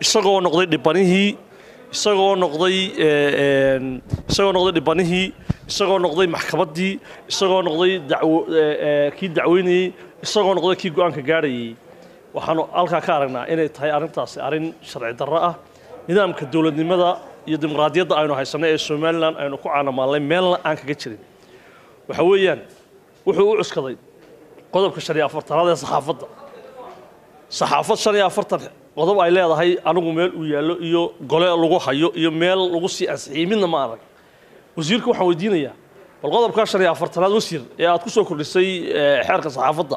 isagoo noqday dhibanihii isagoo noqday isagoo noqday dhibanihii isagoo noqday maxkamaddii isagoo noqday dacwo kii dacweynayey isagoo noqday kii go-aanka gaadhayay waxaanu halkaa ka aragnaa inay tahay arrintaasi arrin sharci darro ah nidaamka dowladnimada iyo dimuqraadiyadda aynu haysanay ee somalilan aynu ku caanamaallay meelna aan kaga jirin waxa weeyaan wuxuu u cuskaday qodobka shan iyo afartanaad ee saxaafadda saxaafad shan iyo afartan qodob ay leedahay anigu meel uu yaallo iyo gole lagu hayo iyo meel lagu sii ansixiyey midna ma arag wasiirka waxaan weydiinayaa bal qodobkaa shan iyo afartanaad wasiir ee aad ku soo kordhisay xeerka saxaafadda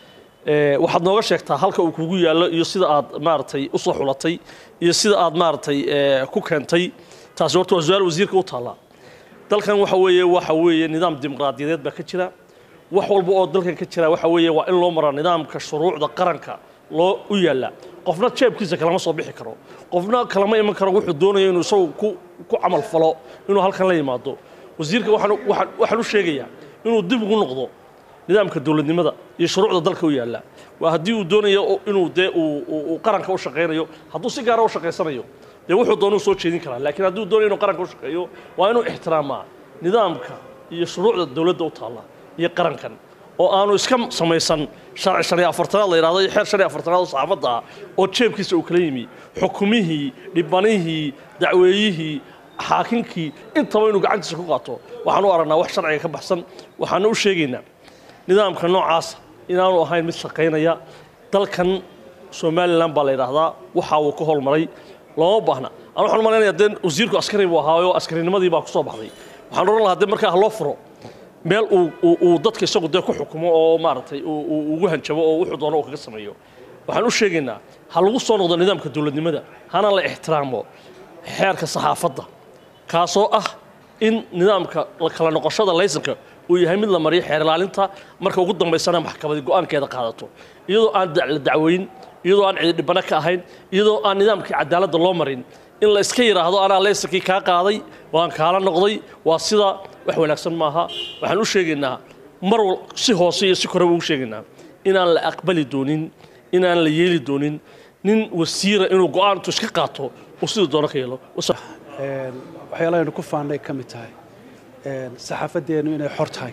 waxaad nooga sheegtaa halka uu kugu yaallo iyo sida aad maaragtay u soo xulatay iyo sida aad maaragtay ku keentay taasi horta waa su-aal wasiirka u taallaa dalkan waxa weeye waxa weeye nidaam dimuqraadiyadeed baa ka jira wax walba oo dalkan ka jira waxa weeye waa in loo maraa nidaamka shuruucda qaranka loo u yaalla qofna jeebkiisa kalama soo bixi karo qofna kalama iman karo wuxuu doonayo inuu isagu ku ku camal falo inuu halkan la yimaado wasiirka waxaan waxaan waxaan u sheegayaa inuu dib ugu noqdo nidaamka dowladnimada iyo shuruucda dalka u yaalla waa haddii uu doonayo inuu dee uu qaranka u shaqaynayo hadduu si gaara u shaqaysanayo dee wuxuu doonuu soo jeedin karaa laakiin hadduu doonayo inuu qaranka u shaqeeyo waa inuu ixtiraamaa nidaamka iyo shuruucda dowladda u taalla iyo qarankan oo aanu iska samaysan sharci shan iyo afartanaad la yidhahdo iyo xeer shan iyo afartanaad oo saxaafadda ah oo jeebkiisa uu kala yimi xukumihii dhibanihii dacweeyihii xaakinkii intaba inuu gacantiisa ku qaato waxaan u aragnaa wax sharciga ka baxsan waxaana u sheegaynaa nidaamka noocaasa inaanu ahayn mid shaqaynaya dalkan somalilan baa la yidhaahdaa waxa uu ka holmaray looma baahna aan waxaan malaynayaa dee wasiirku askari buu ahaayo askarinimadii baa ku soo baxday waxaan odhan lahaa dee markaa ha loo furo meel uu dadka isagu dee ku xukumo oo maaragtay ugu hanjabo oo wuxuu doono uu kaga sameeyo waxaan u sheegaynaa ha lagu soo noqdo nidaamka dowladnimada hana la ixtiraamo xeerka saxaafadda kaasoo ah in nidaamka kala noqoshada laysanka uu yahay mid la mariyo xeer ilaalinta marka ugu dambaysana maxkamadi go-aankeeda qaadato iyadoo aan la dacweyn iyadoo aan cidi dhibano ka ahayn iyadoo aan nidaamkii cadaaladda loo marin in la iska yidhaahdo anaa laysankii kaa qaaday waan kaala noqday waa sida wax wanaagsan maaha waxaan u sheegaynaa mar wal si hoose iyo si koreba ugu sheegaynaa inaan la aqbali doonin inaan la yeeli doonin nin wasiira inuu go-aantu iska qaato uu siduu doono ka yeelo waxyaalahaynu ku faannay ka mid tahay saxaafaddeennu inay xor tahay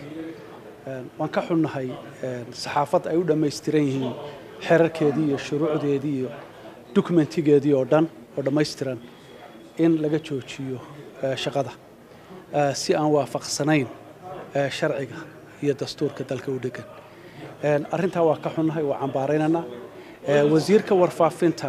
waan ka xunnahay saxaafad ay u dhammaystiran yihiin xerarkeedii iyo shuruucdeedii iyo dokumentigeedii oo dhan oo dhammaystiran in laga joojiyo shaqada si aan waafaqsanayn sharciga iyo dastuurka dalka u dhegan arrintaa waa ka xunnahay waa cambaaraynaynaa wasiirka warfaafinta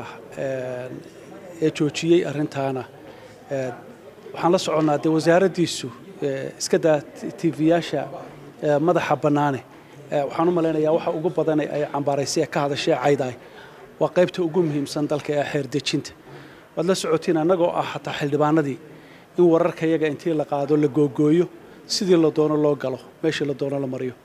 ee joojiyey arrintaana waxaan la soconnaa dee wasaaraddiisu iska daa tv-yaasha madaxa bannaane waxaan u malaynayaa waxa ugu badan ay cambaaraysay ee ka hadashee caydaay waa qaybta ugu muhiimsan dalka ee xeer dejinta waad la socotiin annagoo ah hataa xildhibaanadii in wararka yaga intii la qaado la googooyo sidii la doono loo galo meeshii la doono la mariyo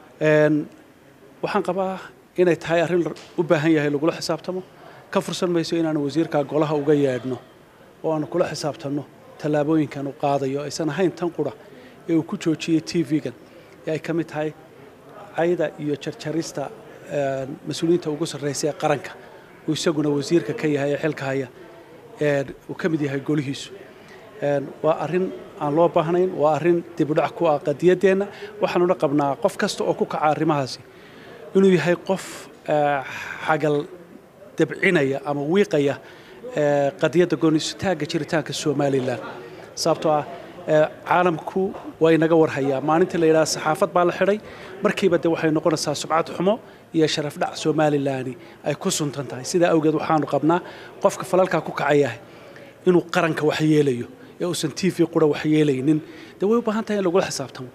waxaan qabaa inay tahay arrin u baahan yahay lagula xisaabtamo ka fursan mayso inaanu wasiirkaa golaha uga yeedhno oo aanu kula xisaabtanno tallaabooyinkan uu qaadayo aysan ahayn tan qura ee uu ku joojiyey tv-gan ee ay ka mid tahay cayda iyo jarjarista mas-uuliyiinta ugu sarraysa ee qaranka uu isaguna wasiirka ka yahay ee xilka haya uu ka mid yahay golihiisu waa arrin aan loo baahnayn waa arrin dibudhac ku ah qadiyaddeenna waxaanuna qabnaa qof kasta oo ku kaca arrimahaasi inuu yahay qof xagal dabcinaya ama wiiqaya qadiyadda goonisitaagga jiritaanka somalilan sababtoo ah caalamku waa inaga warhayaa maalintii la yidhaha saxaafad baa la xidhay markiiba de waxay noqonaysaa subcad xumo iyo sharaf dhac somalilani ay ku suntan tahay sidaa awgeed waxaanu qabnaa qofka falalkaa ku kacayahay inuu qaranka wax yeelayo ee uusan t v qura wax yeelaynin de way u baahan tahay in lagula xisaabtamo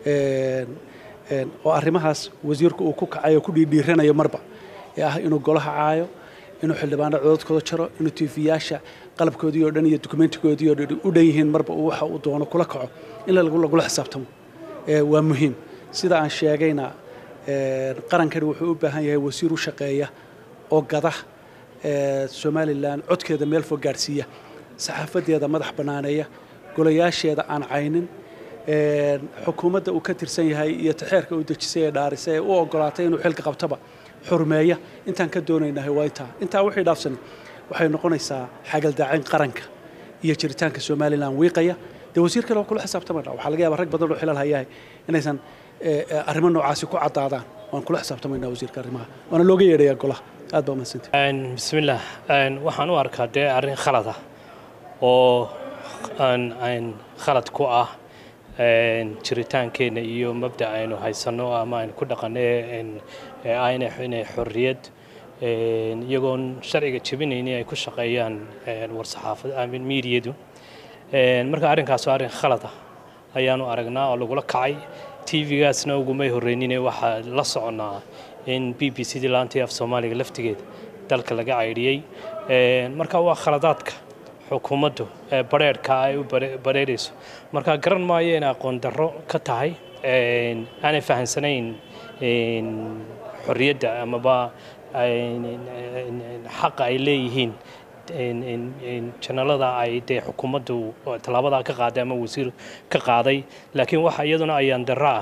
oo arrimahaas wasiirku uu ku kacayo ku dhiidhiiranayo marba ee ah inuu golaha caayo inuu xildhibaano cododkooda jaro inuu tiifiyaasha qalabkoodii oo dhan iyo dokumentigoodii oo dhan u dhan yihiin marba uu waxa uu doono kula kaco in lagula xisaabtamo waa muhiim sida aan sheegayna qarankani wuxuu u baahan yahay wasiir u shaqeeya oo gada somalilan codkeeda meel fog gaadhsiiya saxaafadeeda madax bannaaneeya golayaasheeda aan caynin xukuumadda uu ka tirsan yahay iyo taxeerka uu dejisay ee dhaarisay ee u ogolaatay inuu xilka qabtaba xurmeeya intaan ka doonaynahay waa intaa intaa wixii dhaafsani waxay noqonaysaa xagaldaacin qaranka iyo jiritaanka somalilan wiiqaya dee wasiir kale waa kula xisaabtamayna waxaa laga yaabaa rag badan oo xilal hayahay inaysan arrimo noocaasi ku caddaadaan waan kula xisaabtamaynaa wasiirka arrimaha waana looga yeedhayaa golaha aad baa umadsantay bismillaah waxaan u arkaa dee arrin khalad ah oo aan khalad ku ah jiritaankeenna iyo mabda aynu haysanno ama aynu ku dhaqanno inay xorriyad iyagoon sharciga jebinayni ay ku shaqeeyaan warsaxaafad amin miidiyadu marka arrinkaas waa arrin khalad ah ayaanu aragnaa oo lagula kacay tv-gaasna ugumay horreynine waxaa la soconnaa in b b c dii laantii af soomaaliga laftigeeda dalka laga caydhiyey marka waa khaladaadka xukuumaddu ee badheerhka ay u badheerayso marka garan maayo inay aqoon darro ka tahay aanay fahamsanayn xorriyadda amaba xaqa ay leeyihiin janalada ay dee xukuumaddu tallaabadaa ka qaaday ama wasiir ka qaaday laakiin waxa iyaduna ayaan darro ah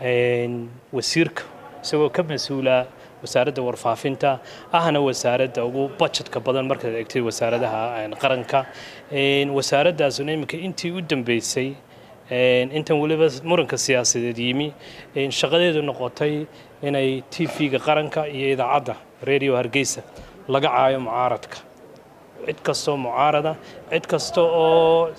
wasiirka isagoo ka mas-uula wasaaradda warfaafinta ahna wasaaradda ugu budgetka badan markaad eegtay wasaaradaha qaranka wasaaraddaasuna iminka intii u dambeysay intan weliba muranka siyaasadeed yimi shaqadeedu noqotay inay t v-ga qaranka iyo idaacadda radio hargeysa laga caayo mucaaradka cid kastoo mucaarada cid kasta oo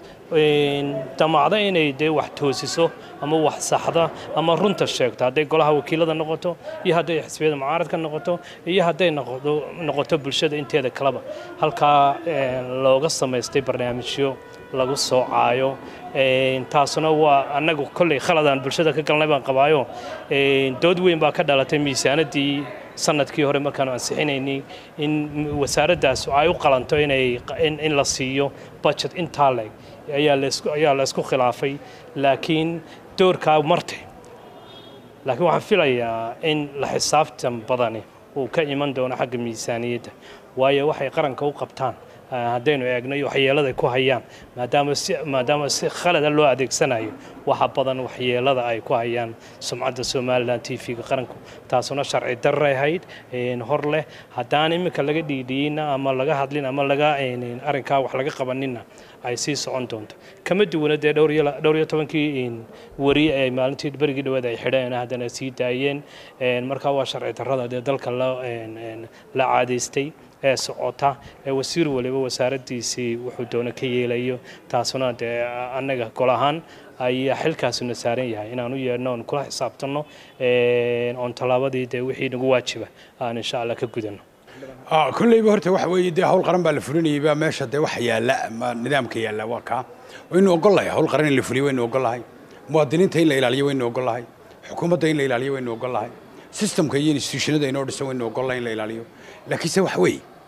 damacda inay dee wax toosiso ama wax saxda ama runta sheegto hadday golaha wakiilada noqoto iyo hadday xisbiyada mucaaradka noqoto iyo hadday noqoto bulshada inteeda kaleba halkaa looga samaystay barnaamijyo lagu soo caayo taasuna waa annagu kolley khaladaan bulshada ka galnay baan qabaayo dood weyn baa ka dhalatay miisaanadii sanadkii hore markaanu ansixinaynay in wasaaraddaas ay u qalanto inay in la siiyo budget intaa leg ayaa la isku khilaafay laakiin doorkaa martay laakiin waxaan filayaa in la xisaabtan badani uu ka iman doono xagga miisaaniyadda waayo waxay qaranka u qabtaan haddaynu eegno iyo waxyeelada ku hayaan maadaama si maadaama si khalada loo adeegsanayo waxa badan waxyeelada ay ku hayaan sumcadda somalilan t v-ga qaranku taasuna sharci darray ahayd hor leh haddaan iminka laga dhiidhiyeyna ama laga hadlin ama laga arrinkaa wax laga qabaninna ay sii socon doonto kama duwana dee dhowr iyo tobankii wari ee maalintii berigii dhawaad ay xidheen haddana sii daayeen markaa waa sharci darrada dee dalka la caadaystay ee socota ee wasiir waliba wasaaraddiisii wuxuu doono ka yeelayo taasuna dee annaga gol ahaan ayaa xilkaasuna saaran yahay inaan u yeedhno oon kula xisaabtanno oon tallaabadii dee wixii nagu waajiba aan insha allah ka gudanno kolleyba horta waxa weeye dee hawl qaran baa la fulinayay baa meesha dee waxa yaalla ama nidaamka yaalla waa kaa waynu ogollahay hawl qaran in la fuliyo waynu ogollahay muwaadiniinta in la ilaaliyo waynu ogollahay xukuumadda in la ilaaliyo waynu ogollahay systemka iyo institutionada inoo dhisan waynu ogollahay in la ilaaliyo laakiinse waxa weeye